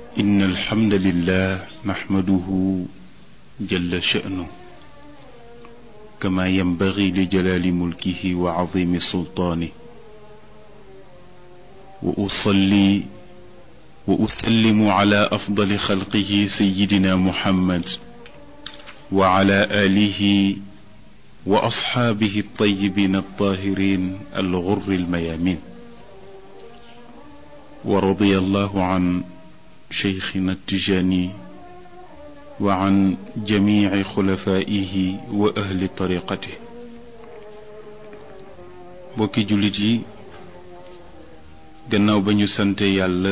إن الحمد لله نحمده جل شأنه كما ينبغي لجلال ملكه وعظيم سلطانه وأصلي وأسلم على أفضل خلقه سيدنا محمد وعلى آله وأصحابه الطيبين الطاهرين الغر الميامين ورضي الله عن شيخنا التجاني وعن جميع خلفائه وأهل طريقته bokki jullit yi gannaaw ba ñu sante yàlla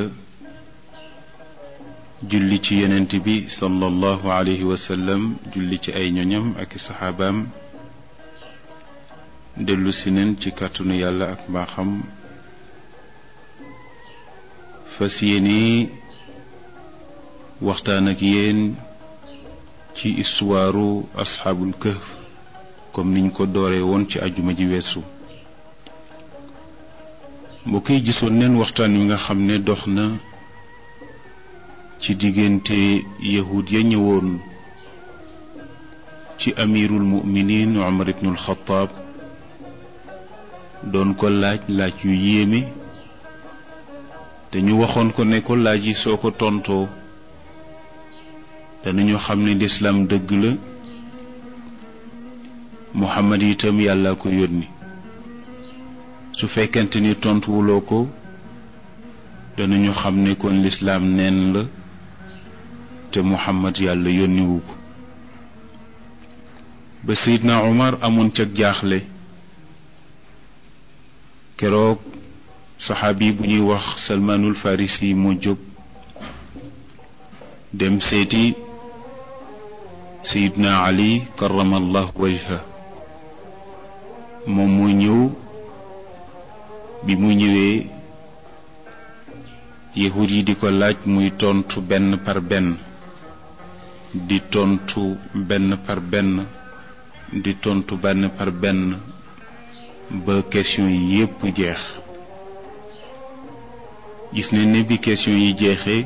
julli ci yonent bi sallallahu alayhi wa sallam julli ci ay ñoñam ak i saxaabaam dellu si neen ci kàttanu yàlla ak mbaaxam fas yéene waxtaan ak yéen ci istuwaaru asxaabul kahf comme niñ ko dooree woon ci ajuma ji weesu mbokk yi gisoon neen waxtaan wi nga xam ne dox na ci diggante yahud ya ñëwoon ci amirul muminin Umar ibnul Xataab doon ko laaj laaj yu yéeme te ñu waxoon ko ne ko laaj yi soo ko tontoo danañu xam ne lislaam dëgg la Muhammad itam yàlla ko yónni su fekkente ni tontuwuloo ko danañu xam ne kon lislaam neen la te Muhammad yàlla yónniwu ko ba Seydina Omar amoon ca jaaxle keroog saxaabi bu ñuy wax Salmaanul Farisi moo jóg dem seeti Seydina Ali karamallahu wajha moom moo ñëw bi mu ñëwee yahud yi di ko laaj muy tontu benn par benn di tontu benn par benn di tontu benn par benn ba question yi yépp jeex gis ne ne bi question yi jeexee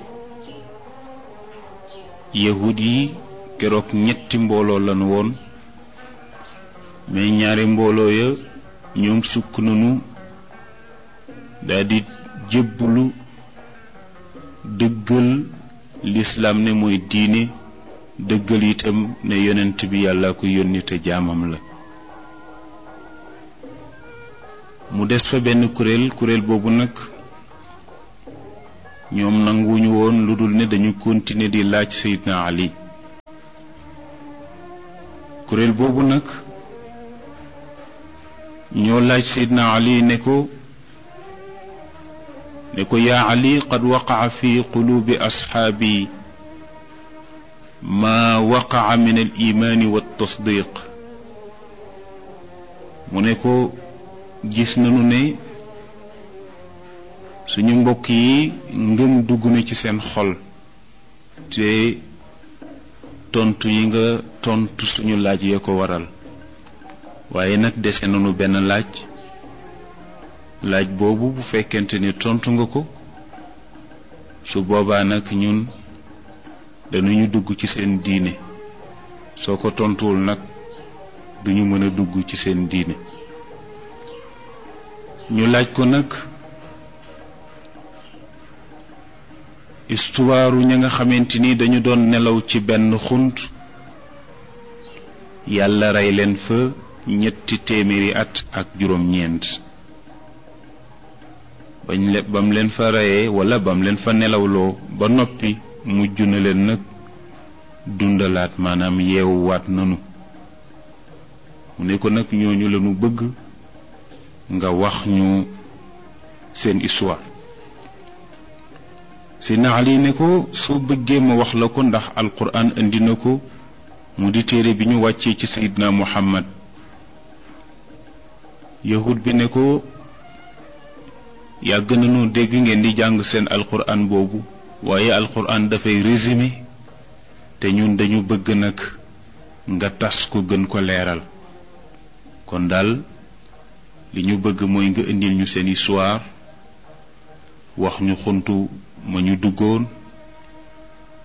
yahud yi keroog ñetti mbooloo lan woon mais ñaari mbooloo ya ñoom sukk nañu daldi jébbalu dëggal lislaam ne mooy diine dëggal itam ne yonent bi yàlla ko yónni te jaamam la mu des fa benn kuréel kuréel boobu nag ñoom nanguwuñu woon lu dul ne dañu continuer di laaj Seydina Ali kuréel boobu nag ñoo laaj Seydina Ali ne ko ne ko yaa Ali qad waqaca fi quluubi asxaabi maa waqaca min al imaani wa tasdiq mu ne ko gis nañu ne suñu mbokk yi ngëm dugg na ci seen xol te tontu yi nga tontu suñu laaj ya ko waral waaye nag dese nañu benn laaj laaj boobu bu fekkente ni tontu nga ko su boobaa nag ñun dañuñu dugg ci seen diine soo ko tontuwul nag duñu mën a dugg ci seen diine ñu laaj ko nag istuwaaru ña nga xamante ni dañu doon nelaw ci benn xunt yàlla rey leen fa ñetti téeméeri at ak juróom-ñeent bañ le bam leen fa reyee wala bam leen fa nelawloo ba noppi mujj na leen nag dundalaat maanaam yeewuwaat nanu mu ne ko nag ñooñu lañu bëgg nga wax ñu seen histoire Seydina Ali ne ko soo bëggee ma wax la ko ndax alquran indi na ko mu di téere bi ñu wàccee ci Seydina Muhammad yahud bi ne ko yàgg nañu dégg ngeen di jàng seen alquran boobu waaye alquran dafay résumé te ñun dañu bëgg nag nga tas ko gën ko leeral kon daal li ñu bëgg mooy nga indil ñu seen histoire wax ñu xuntu ma ñu duggoon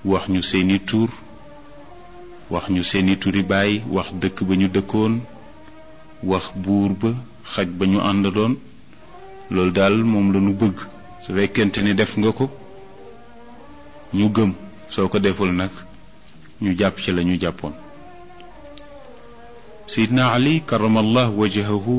wax ñu seeni tur wax ñu seeni turi baay wax dëkk ba ñu dëkkoon wax buur ba xaj ba ñu àndaloon loolu daal moom la ñu bëgg su fekkente ni def nga ko ñu gëm soo ko deful nag ñu jàpp ci la ñu jàppoon Seydina Ali karamallah wajahahu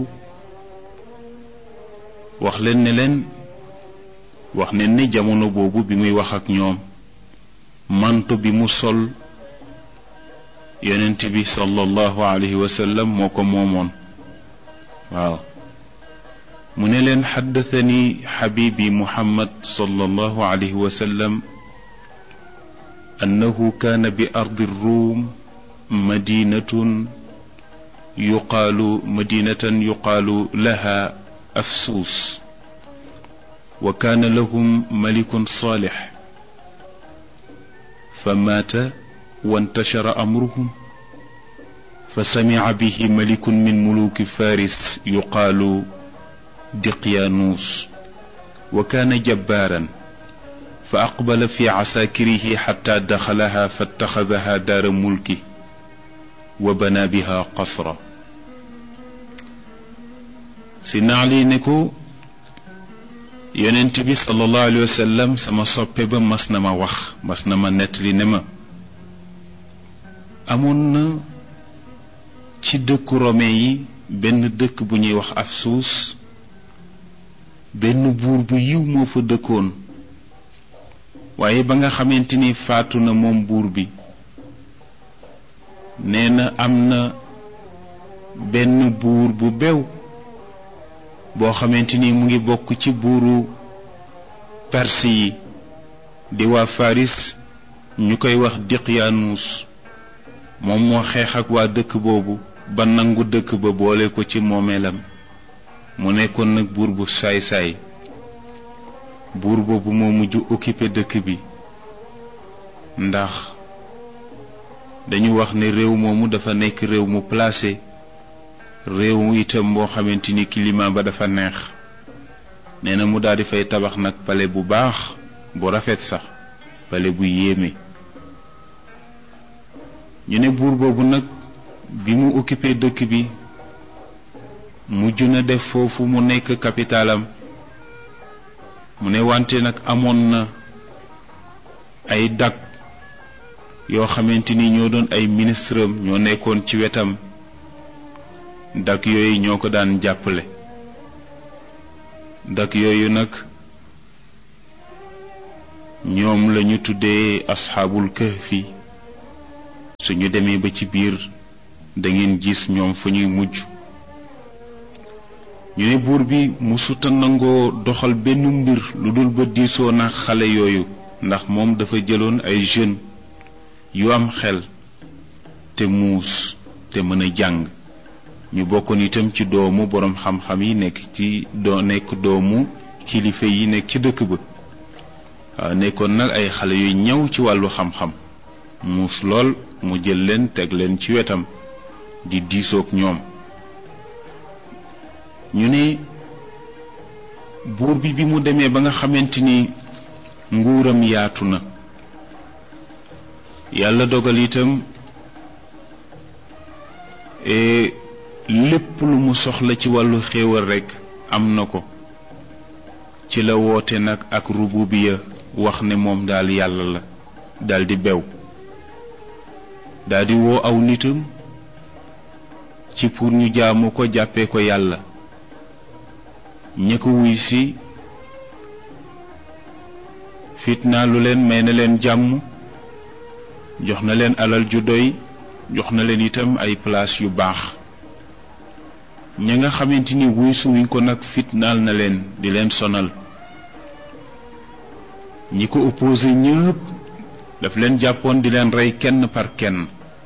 wax leen ne leen wax ne ni jamono boobu bi muy wax ak ñoom manto bi mu sol yonent bi sallallahu alayhi wa sallam moo ko moomoon waaw mu ne leen xaddathani xabibi muhammad sallallahu alayhi wa sallam annahu kaana bi ardi ruum madinatun yuqaalu madinatan yuqaalu laha afsuus wa kaana lahum malikun saalix fa maata وانتشر أمرهم فسمع به ملك من ملوك فارس يقال دقيانوس وكان جبارا فأقبل في عساكره حتى دخلها فاتخذها دار ملكه وبنى بها قصرا سيدنا علي نكو يوننتبي صلى الله عليه وسلم سما صوبي مسنما وخ مسنما نتلي نما amoon na ci dëkku romain yi benn dëkk bu ñuy wax Afsuus benn buur bu yiw moo fa dëkkoon waaye ba nga xamante ni faatu na moom buur bi nee na am na benn buur bu bew boo xamante ni mu ngi bokk ci buuru perse yi di waa Faris ñu koy wax Diqyaanus moom moo xeex ak waa dëkk boobu ba nangu dëkk ba boole ko ci moomeelam mu nekkoon nag buur bu saay-saay buur boobu moo mujj occupé dëkk bi ndax dañu wax ne réew moomu dafa nekk réew mu placé réew itam boo xamante ni climat ba dafa neex nee na mu daal di fay tabax nag pale bu baax bu rafet sax pale bu yéeme ñu ne buur boobu nag bi mu occupé dëkk bi mujj na def foofu mu nekk capitalam mu ne wante nag amoon na ay dak yoo xamante ni ñoo doon ay ministre am ñoo nekkoon ci wetam dak yooyu ñoo ko daan jàppale dak yooyu nag ñoom lañu tuddee asxaabul kahfi suñu demee ba ci biir da ngeen gis ñoom fa ñuy mujj ñu ne buur bi musuta nangoo doxal benn mbir lu dul ba diisoo na xale yooyu ndax moom dafa jëloon ay jeunes yu am xel te muus te mën a jàng ñu bokkoon itam ci doomu boroom xam-xam yi nekk ci doo nekk doomu kilifa yi nekk ci dëkk ba waaw nekkoon nag ay xale yu ñëw ci wàllu xam-xam muus lool mu jël leen teg leen ci wetam di diisoog ñoom ñu ne buur bi bi mu demee ba nga xamante ni nguuram yaatu na yàlla dogal itam lépp lu mu soxla ci wàllu xéewal rekk am na ko ci la woote nag ak rububiya wax ne moom daal yàlla la daldi bew daldi woo aw nitam ci pour ñu jaamu ko jàppee ko yàlla ña ko wuy si fitnaa lu leen may na leen jàmm jox na leen alal ju doy jox na leen itam ay place yu baax ña nga xamante ni wuy suwuñ ko nag fitnaal na leen di leen sonal ñi ko opposé ñëpp daf leen jàppoon di leen rey kenn par kenn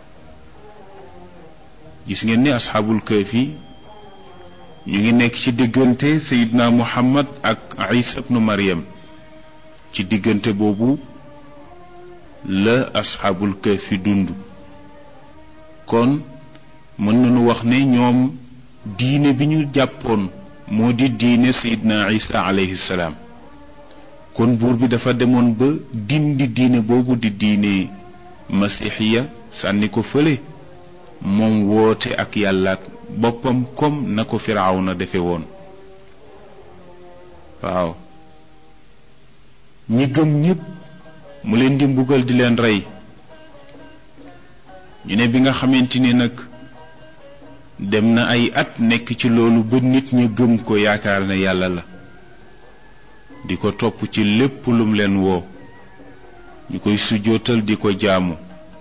gis ngeen ni asxaabul kahfi ñu ngi nekk ci diggante sayidna muhammad ak isa ibnu maryam ci diggante boobu la asxaabul kahfi dund kon mën nañu wax ne ñoom diine bi ñu jàppoon moo di diine sayidna isa alayhi salaam kon buur bi dafa demoon ba dindi diine boobu di diine masixiya sànni ko fële moom woote ak yàlla ak boppam comme na ko firawna defe woon waaw ñi gëm ñépp mu leen di mbugal di leen rey ñu ne bi nga xamante ni nag dem na ay at nekk ci loolu ba nit ña gëm ko yaakaar ne yàlla la di ko topp ci lépp lum leen woo ñu koy sujjootal di ko jaamu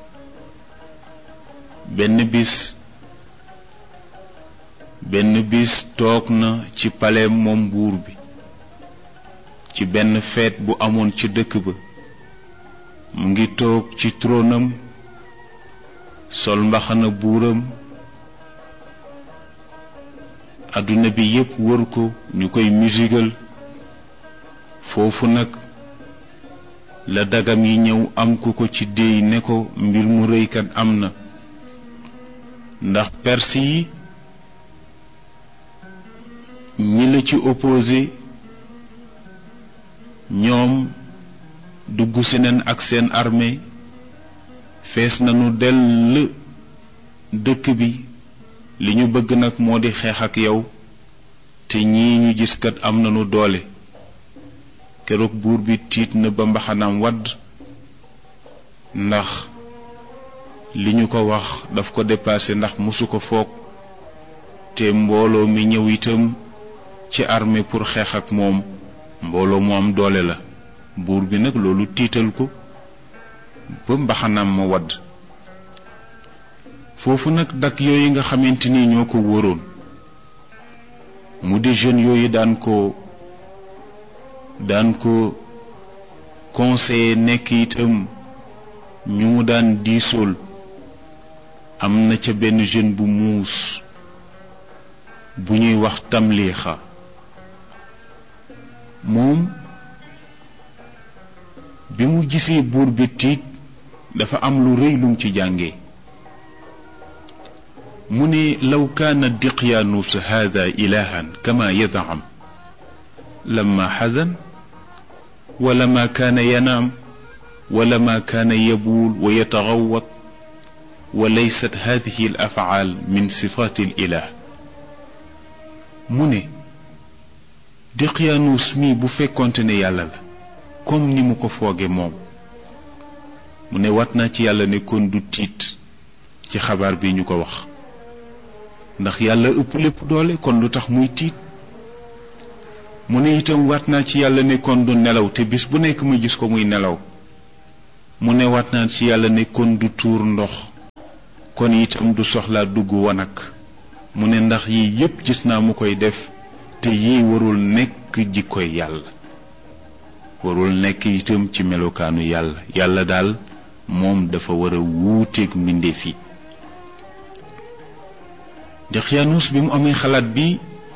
benn bis benn bis toog na ci paleem moom buur bi ci benn feet bu amoon ci dëkk ba mu ngi toog ci tronam sol mbaxana buuram adduna bi yépp wër ko ñu koy musigal foofu nag la dagam yi ñëw am ku ko ci déy ne ko mbir mu rëykat am na ndax perse yi ñi la ci opposé ñoom dugg si nen ak seen armée fees nañu dell dëkk bi li ñu bëgg nag moo di xeex ak yow te ñii ñu gis kat am nañu doole keroog buur bi tiit na ba mbaxanaam wadd ndax li ñu ko wax daf ko dépassé ndax mosu ko foog te mbooloo mi ñëw itam ci armée pour xeex ak moom mbooloo mu am doole la buur bi nag loolu tiital ko ba mbaxanaam ma wadd foofu nag dak yooyu nga xamante ni ñoo ko wóoroon mu di jeunes yooyu daan ko daan ko conseiller nekk itam ñu mu daan diisool am na ca benn jeune bu muus bu ñuy wax tamliixa moom bi mu gisee buur bi tiit dafa am lu rëy lum ci jànge mu ne law kaana diqyaanuus haada ilahan kama yadam lama xadan wala ma kaana yanaam wala ma kaana yabuul wa yataxawat wa laysat hadihi al afaal min sifaati al ilah mu ne diqyaanuus mi bu fekkonte ne yàlla la comme ni mu ko fooge moom mu ne wat naa ci yàlla ne kon du tiit ci xabaar bi ñu ko wax ndax yàlla ëpp lépp doole kon lu tax muy tiit mu ne itam waat naa ci yàlla ne kon du nelaw te bis bu nekk ma gis ko muy nelaw mu ne waat naa ci yàlla ne kon du tuur ndox kon itam du soxlaa dugg wanag mu ne ndax yii yépp gis naa mu koy def te yii warul nekk jikkoy yàlla warul nekk itam ci melokaanu yàlla yàlla daal moom dafa war a wuuteeg mbindeef yi Dexyaanus bi mu amee xalaat bi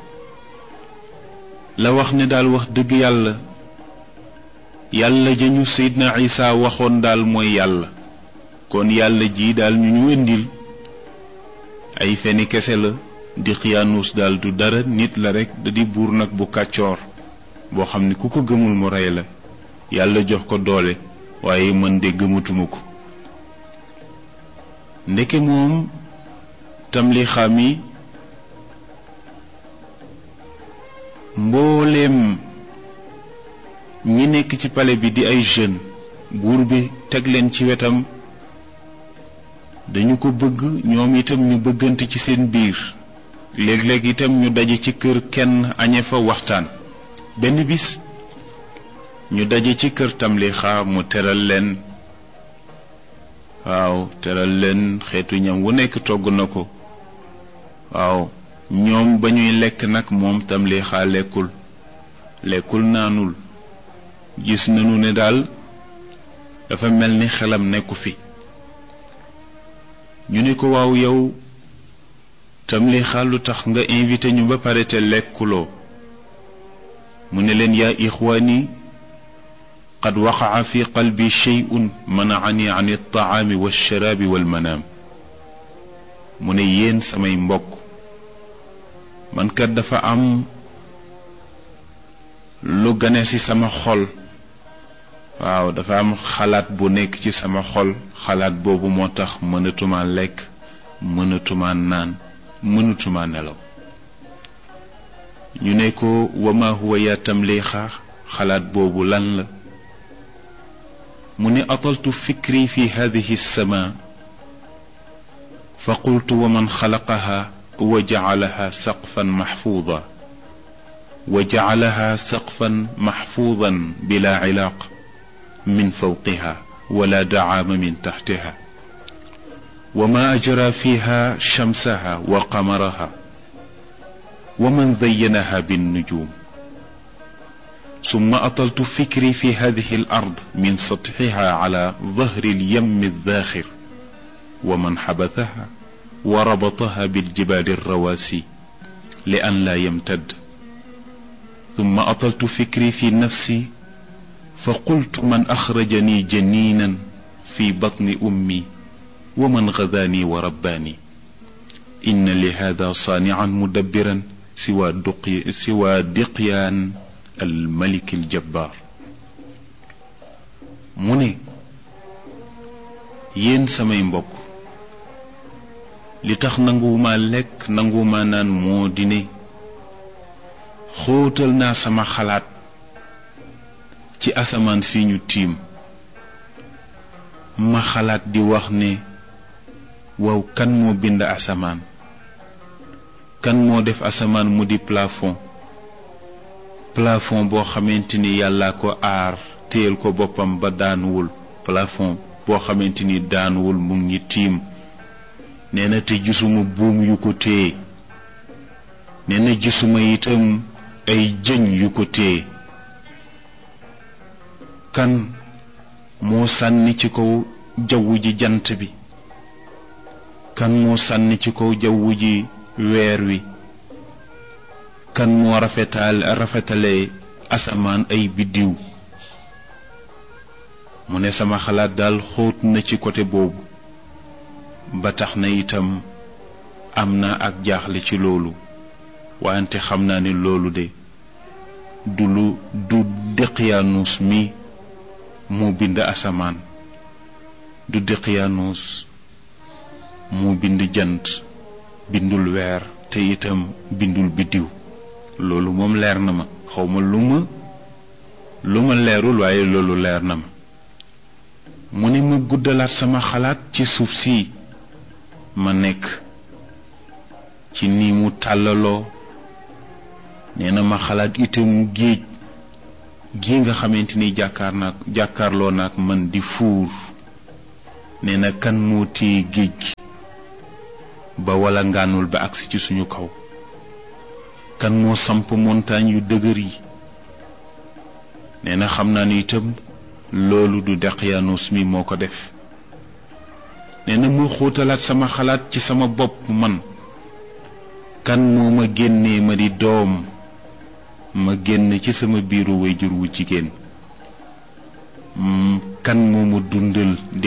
la wax ne daal wax dëgg yàlla yàlla ja ñu Seydina Isa waxoon daal mooy yàlla kon yàlla ji daal ñu ñu indil ay feni kese la Dexyaanus daal du dara nit la rekk da di buur nag bu kàccoor boo xam ne ku ko gëmul mu rey la yàlla jox ko doole waaye mën de gëmatuma ko ndeke moom tamlixa mi mbooleem ñi nekk ci pale bi di ay jeunes buur bi teg leen ci wetam dañu ko bëgg ñoom itam ñu bëggante ci seen biir léeg-léeg itam ñu daje ci kër kenn añe fa waxtaan benn bis ñu daje ci kër tamlixa mu teral leen waaw teral leen xeetu ñam wu nekk togg na ko waaw ñoom ba ñuy lekk nag moom tamlixa lekkul lekkul naanul gis nañu ne daal dafa mel ni xelam nekku fi ñu ne ko waaw yow tamlixa lu tax nga invité ñu ba pare te lekkuloo mu ne leen yaa ixwaani qad waqaca fi qalbi sheyun manacani an altacaami walsharaabi walmanaam mu ne yéen samay mbokk man kat dafa am lu gane ci sama xol waaw dafa am xalaat bu nekk ci sama xol xalaat boobu moo tax mënatuma lekk mënatuma naan mënatuma nelaw ñu ne ko wama huwa yaa tamliixa xalaat boobu lan la mu ne ataltu fikri fi hadihi sama fa qultu wa man xalaqaha wa jacalaha saqfan maxfuuda wa jacalaha saqfan maxfuudan bila cilaaq min fawqiha wala dacaama min taxtiha wa ma ajra fiha shamsaha wa qamaraha wa man zayyanaha binnujum summa ataltu fikri fi hadihi al ard min satxiha ala dahri alyam aldaaxir wa man xabathaha wa rabataha biljibaali alrawaasi li an laa yamtad summa ataltu fikri fi nafsi fa qultu man axrajani janiinan fi batni ummi wa man gadaani wa rabbaani inna li hada saanican mudabbiran siwa duqy siwa diqyaan almalik aljabbaar mu ne yéen samay mbokk li tax nanguwuma lekk nanguwuma naan moo di ne xóotal naa sama xalaat ci asamaan si ñu tiim ma xalaat di wax ne waaw kan moo bind asamaan kan moo def asamaan mu di plafond plafond boo xamante ni yàlla ko aar téyel ko boppam ba daanuwul plafond boo xamante ni daanuwul mu ngi tiim nee na te gisuma buum yu ko téye nee na gisuma itam ay jëñ yu ko téye kan moo sànni ci kaw jaww ji jant bi kan moo sànni ci kaw jaww ji weer wi kan moo rafetal rafetale asamaan ay biddiw mu ne sama xalaat daal xóot na ci côté boobu ba tax na itam am na ak jaaxle ci loolu wante xam naa ne loolu de du lu du Daqyaanus mi moo bind asamaan du Daqyaanus moo bind jant bindul weer te itam bindul biddiw loolu moom leer na ma xawma lu ma lu ma leerul waaye loolu leer na ma mu ne ma guddalaat sama xalaat ci suuf si ma nekk ci ni mu tàllaloo nee na ma xalaat itam géej gi nga xamante ni jàkkaar naak jàkkaarloo naak man di fuur nee na kan moo téye géej gi ba wala ngaanul ba agsi ci suñu kaw kan moo samp montagne yu dëgër yi nee na xam naa ni itam loolu du Daqyaanus mi moo ko def nee na mu xóotalaat sama xalaat ci sama bopp man kan moo ma génnee ma di doom ma génn ci sama biiru wayjur wu jigéen kan moo ma dundal